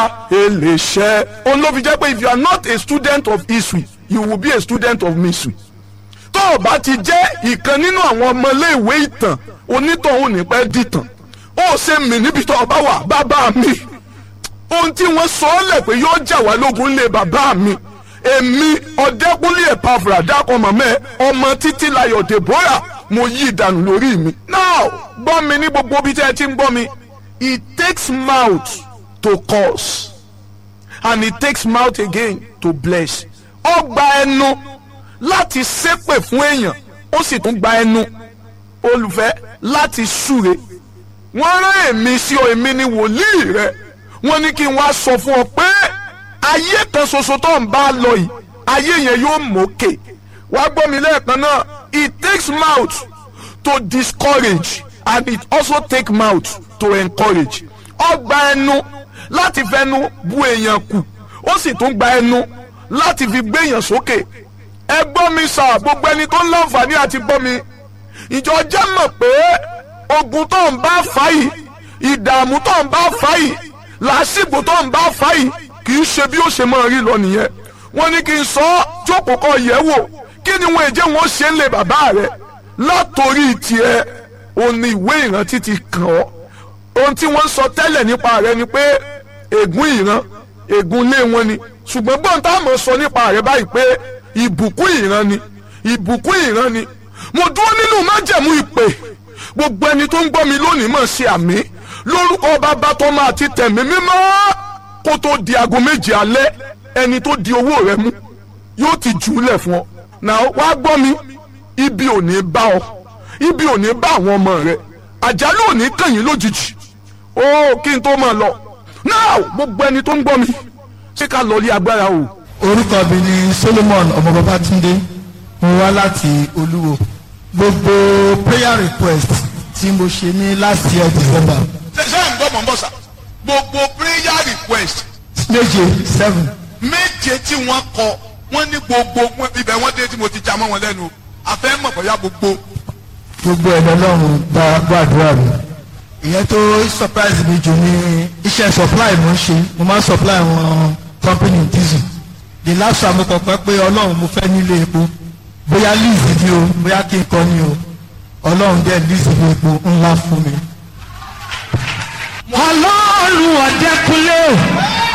eléṣẹ́ òun ló fi jẹ́ pé if you are not a student of history you will be a student of mystery tó o bá ti jẹ́ ìkan nínú àwọn ọmọléèwé ìtàn onítọ̀hún ní pẹ́ dìtàn ó ṣe mí níbi tó o bá wà bàbá mi ohun tí wọ́n sọ ọ́ lẹ̀ pé yóò jà wá lógun lé bàbá mi èmi ọ̀dẹ́kúnlé ẹ̀pàfùrà dákọ̀ mọ̀mẹ́ ọmọ títí layọ̀ deborah mo yí ìdànù lórí mi. now gbọ́ mi ní gbogbo ibi tí ẹ ti ń gbọ́ mi it takes mouth to curse and it takes mouth again to bless. ó gba ẹnu láti ṣépè fún èèyàn ó sì tún gba ẹnu olùfẹ́ láti súre wọ́n rán èmi sí ọ èmi ni wòlíì rẹ wọ́n ní kí n wá sọ fún ọ pé ayé kan ṣoṣo tó ń bá lọ yìí ayé yẹn yóò mókè wá gbọ́ mi lẹ́ẹ̀kan náà it takes mouth to discourage and it also take mouth to encourage ó gba ẹnu láti fẹnu bu èèyàn kù ó sì tún gba ẹnu láti fi gbé èèyàn sókè ẹ gbọ́ mi sà gbogbo ẹni tó ń láǹfààní àti gbọ́ mi ìjọ jẹ́ mọ̀ pé ogun tó ń bá fà yìí ìdààmú tó ń bá fà yìí làásìgbò tó ń bá fà yìí kì í ṣe bí ó ṣe máa rí lọ nìyẹn wọ́n ní kí n sọ ọ́ jókòó kọ yẹ̀ wò kí ni wọn èjẹ wọn ṣe ń lè bàbá rẹ látòrí tiẹ̀ òun ni ìwé ìrántí ti kàn ọ́ ohun tí wọ́n sọ tẹ́lẹ̀ nípa rẹ ni pé ègún ìran ègún ilé wọn ni ṣùgbọ́n gbọ́n tá a mọ̀ sọ nípa rẹ báyìí pé ìbùkún ìran ni ìbùkún ìran ni mo dúró nínú májẹ̀mú ìpè gbogbo ẹni tó ń gbọ́ mi lónìí mọ̀ ṣe àmì lórúkọ bàbá tó máa ti tẹ̀mí mímọ́ kó tó di aago méje alẹ́ ẹni tó di owó rẹ mú yóò ti jù ú lẹ̀ fún ọ náà wá gbọ́ mi ibi ò ní bá ọ ibi ò ní bá àwọn ọmọ rẹ àjálù ò ní kàn yín lójijì ó kí n tó máa lọ náà gbogbo ẹni tó ń gbọ́ mi ṣé ká lọ rí agbára o. orúkọ mi ni Solomon ọmọ Babátúndé mo wá láti Olúwo gbogbo prayer request tí mo ṣe ní last year December ṣe ṣe ń gbọ́ mọ̀ ń bọ̀ sà gbogbo prayer request méje seven méje tí wọ́n kọ wọ́n ní gbogbo wọn- ibẹ̀ wọ́n dé tí mo ti já mọ́ wọn lẹ́nu àfẹ́ mọ̀ bóyá gbogbo gbogbo ẹ̀ lọ́lọ́run gba gbàdúrà mi ìyẹn tó surprise mi jù ní iṣẹ́ supply mo ń ṣe mo máa ń supply wọn company diesel the last time mo kọ̀ pé pé ọlọ́run mo fẹ́ nílé epo bóyá lease ni o bóyá kí n kọ́ ni o ọlọ́run dẹ̀ lease ní epo ńlá fún mi. ọlọ́run ọ̀dẹ́kunlé